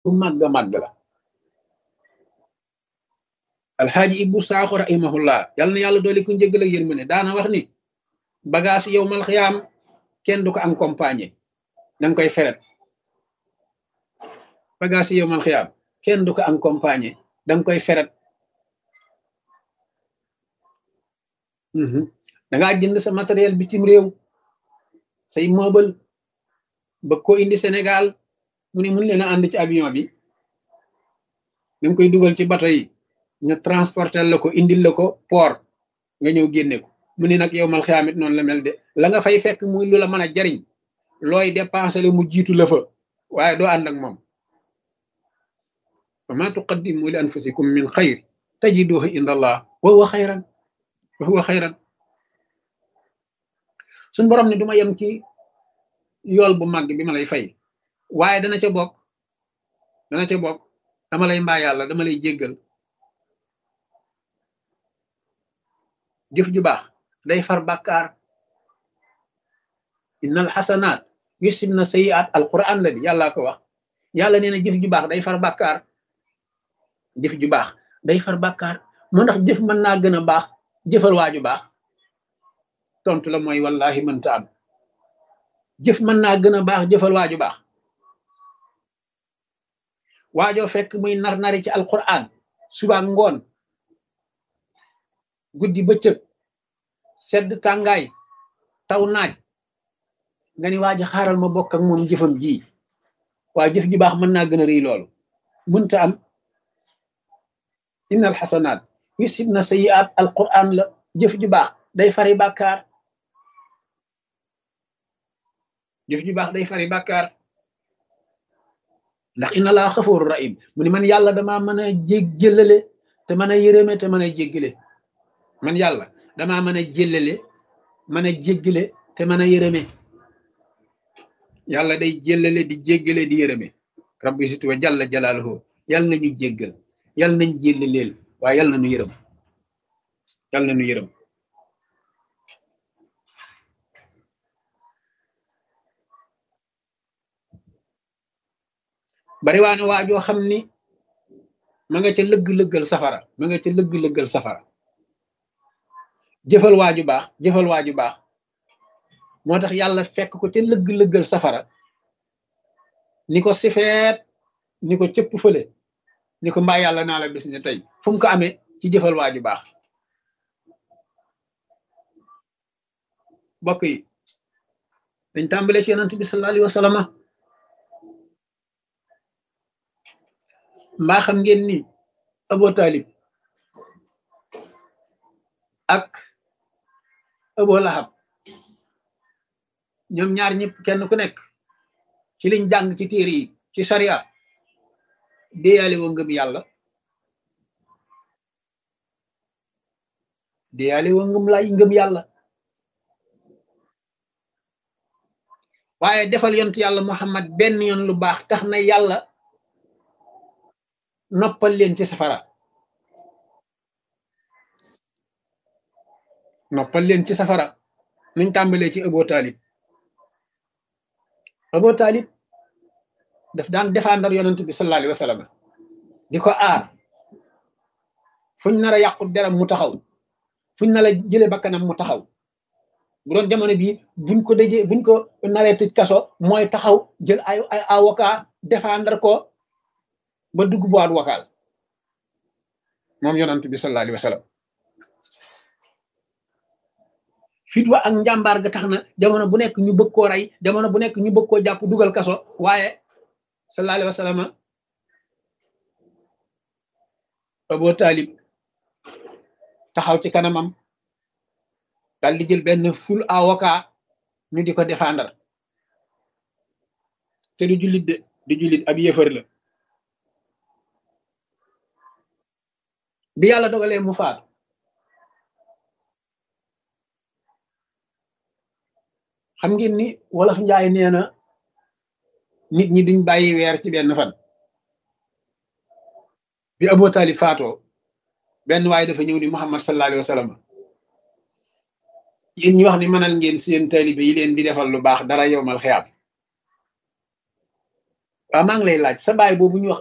màgg màgg la alxaaji ibbu saaxo rahimahullah yal na yàlla doole ku njëggal ak yërmande daana wax ni bagage yow mal xiyaam kenn du ko accompagner danga koy feret bagage yow mal xiyaam kenn du ko accompagner danga koy feret dangaa jënd sa matériel bitim réew say meuble ba ko indi Sénégal mu ne mun leen a ànd ci avion bi danga koy dugal ci bato yi ñu transporter la ko indil la ko port nga ñëw génne ko mu ne nag yow mal xiyaamit noonu la mel de la nga fay fekk muy lu la mën a jariñ looy dépensé la mu jiitu la fa waaye doo ànd ak moom wa ma tuqaddimu li anfusikum min xayr tajiduhu inda allah wa huwa xayran wa huwa xayran suñ borom ne duma yem ci yool bu màgg bi ma lay fay waaye dana ca bokk dana ca bokk dama lay mbaa yàlla dama lay jéggal jëf ju baax day far bàkkaar innal xasanaat yusib na sayiat alquran la di yàllaa ko wax yàlla nee na jëf ju baax day far bàkkaar jëf ju baax day far bàkkaar moo ndax jëf mën naa gën a baax jëfal waaju baax tontu la mooy wallahi mënta am jëf mën naa gën a baax jëfal waaju baax waajoo fekk muy nar nari ci alquran suba ngoon guddi bëccëg sedd tàngaay taw naaj nga ni waa ji xaaral ma bokk ak moom jëfam ji waa jëf ju baax mën naa gën a rëy loolu mënta am innal xasanaat yusib na sayiat alquran la jëf ju baax day fari bàkkaar jëf ju baax day fari bàkkaar ndax inna laa xafooru rahim mu ni man yàlla damaa mën a jég jëllale te mën a yërëme te mën a jéggale man yàlla damaa mën a jëllale mën a jéggale te mën a yërëme yàlla day jëllale di jéggale di yërëme rabbi situ wa jalla jalaaluhu yàlla nañu jéggal yàlla nañ jéllaleel waaye yàlla nañu yërëm yàlla nañu yërëm bari waane waajoo xam ni ma nga ca lëgg-lëggal safara ma nga ca lëgg-lëggal safara jëfal waaju baax jëfal waaju baax moo tax yàlla fekk ko ca lëgg-lëggal safara ni ko sifeet ni ko cëpp fële ni ko mbaa yàlla naa la bis ne tey fu mu ko amee ci jëfal waaju baax bokk yi dañ tàmbale ci yonent bi sallallahu alayhi wa sallam mbaa xam ngeen ni Abu Talib ak Abu Lahab ñoom ñaar ñëpp kenn ku nekk ci liñ jàng ci téere yi ci sariya déyaale woo ngëm yàlla déyaale woo ngëm lay ngëm yàlla waaye defal yont yàlla Muhammad benn yoon lu baax tax na yàlla noppal leen ci safara noppal leen ci safara nuñ tàmbalee ci Abu Talib Abu Talib daf daan défendre yonent bi sallallahu alayhi wa sallam di ko aar fuñ nar a yàqu deram mu taxaw fuñ nar a jële bakkanam mu taxaw bu doon jamono bii buñ ko dëjee buñ ko naree tëj kaso mooy taxaw jël ay ay avocat défendre ko ba dugg boîte vocale moom yonent bi sallallahu alayhi wa sallam fit wa ak njàmbaar ga tax na jamono bu nekk ñu bëgg koo rey jamono bu nekk ñu bëgg koo jàpp dugal kaso waaye sallallahu alayhi wa sallam Abu Talib taxaw ci kanamam dal di jël benn ful avocat ñu di ko défendre te du jullit de du jullit ab yëfër la bi yàlla dogalee mu faatu xam ngeen ni wolof njaay nee na nit ñi duñ bàyyi weer ci benn fan bi Abu Talib faatoo benn waaye dafa ñëw ni Muhammad sallallahu alayhi wa sallam yéen ñu wax ni mënal ngeen seen taalibe yi leen di defal lu baax dara yowmal xiyaam waaw maa ngi lay laaj sa baay boobu ñu wax